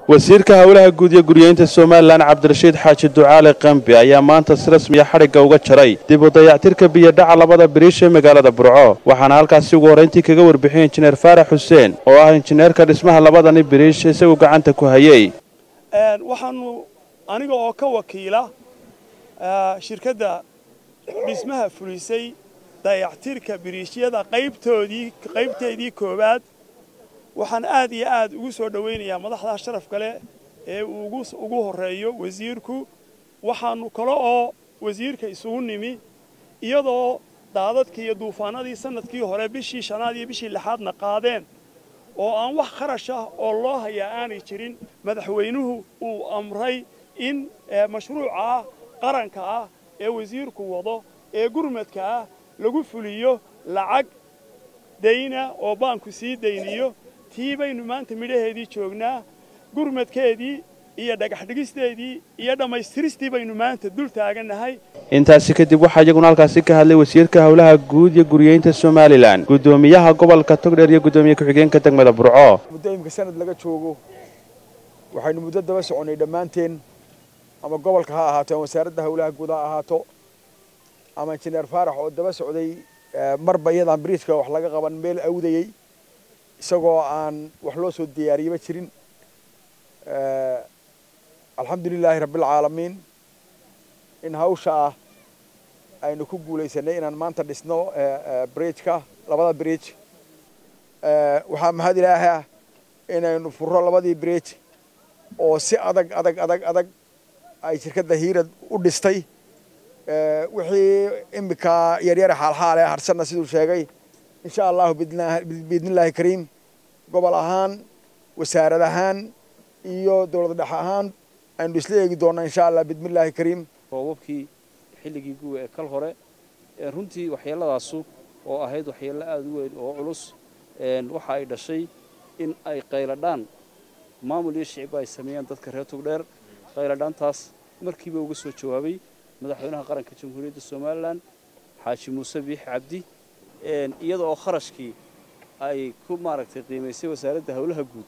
wasiirka howlaha guud iyo guryeynta somalilan cabdirashiid xaaji ducaale qambi ayaa maanta si rasmiya xadhigga uga jaray dib u dayactirka biyodhaca labada biriish ee magaalada burco waxaana halkaasi ugu horrayntii kaga warbixiyey injineer faarax xuseen oo ah injineerka dhismaha labadani biriish isagu gacanta ku hayey waxaanu aniga oo ka wakiila shirkadda dhismaha fulisay dayactirka biriishyada qaybtoodii qaybteedii koowaad waxaan aad iyo aad ugu soo dhowaynayaa madaxda sharafka leh ee uu ugu horreeyo wasiirku waxaanu kale oo wasiirka isugu nimi iyadoo daadadkii iyo duufaanadii sanadkii hore bishii shanaad iyo bishii lixaadna qaadeen oo aan wax kharash ah oo loo hayaa aanay jirin madaxweynuhu uu amray in mashruuca qaranka ah ee wasiirku wado ee gurmadka ah lagu fuliyo lacag dayna oo baanku sii dayniyo tii baynu maanta midhaheedii joognaa gurmadkeedii iyo dhagaxdhigisteedii iyo dhammaystiristii baynu maanta dul taagannahay intaasi kadib waxaa iyaguna halkaasi ka hadlay wasiirka howlaha guud iyo guryeynta somalilan guddoomiyaha gobolka togdheer iyo guddoomiye ku-xigeenka degmada burco muddo imika sanad laga joogo waxaynu muddo daba soconnay dhammaanteen ama gobolka ha ahaato ama wasaaradda howlaha guud ha ahaato ama injineer faarax oo daba socday marba iyadaan biriiska wax laga qaban meel awdayey isagoo aan wax loo soo diyaariyaba jirin alxamdu lilaahi rabbialcaalamiin in hawsha ah aynu ku guulaysanay inaan maanta dhisno bridgeka labada bridge waxaa mahad ilaahi ah inaynu furro labadii bridge oo si adag adag adag adag ay shirkadda hiirad u dhistay wixii imika yaryare xaalxaale harsanna siduu sheegay insha allahu biidnillaahi kariim gobol ahaan wasaarad ahaan iyo dowlad dhex ahaan aynu isla eegi doonnaa insha allah biidnillaahi kariim roobabkii xilligii guwa ee kal hore runtii waxyeelladaasu oo ahayd waxyeello aada u weyn oo culus waxa ay dhashay in ay qayladhaan maamul iyo shicibba ay sameeyaan dadka reer togdheer qayladhaantaas markiiba uga soo jawaabay madaxweynaha qaranka jamhuuriyadda somalilan xaaji muuse biixi cabdi iyada oo kharashkii ay ku maaragtay qiimaysay wasaaradda howlaha guud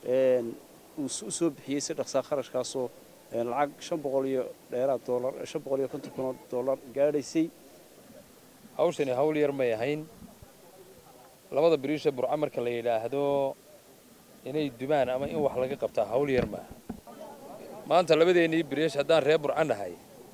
uu u soo bixiyey si dhaqsaa kharashkaasoo lacag shan boqol iyo dheeraad doolar shan boqol iyo konton kun oo doolar gaadhaysay hawshani hawl yar may ahayn labada biriisha burca marka la yidhaahdo inay dumaan ama in wax laga qabtaa hawl yar maaha maanta labadeennii biriish haddaan reer burca nahay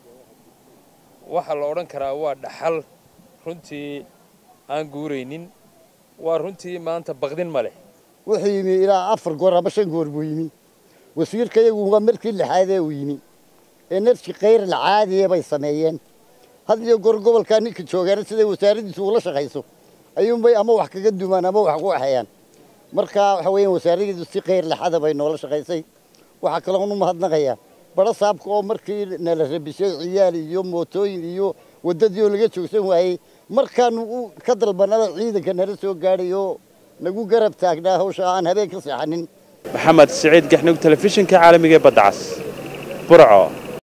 waxaa la odhan karaa waa dhaxal runtii aan guuraynin waa runtii maanta baqdin ma leh wuxuu yimi ilaa afar goor ama shan goor buu yimi wasiirka iyagu waa markii lixaadee uu yimi ee nafsi khayr lacaadiya bay sameeyeen had iyo goor gobolkaa ninka joogaana siday wasaaraddiisu ula shaqayso ayuunbay ama wax kaga dumaan ama wax ku waxeeyaan marka waxa weeyaan wasaaraddeedu si khayr laxada bay noola shaqaysay waxaa kaloon u mahadnaqayaa badho saabka oo markii nala rabisay ciyaal iyo mootooyin iyo waddadii oo laga joogsan waayey markaanu ka dalbanada ciidanka nala soo gaadhay oo nagu garab taagnaa hawsha aan habeen ka seexanin maxamed siciid gaxnug telefishinka caalamiga ee badda cas burco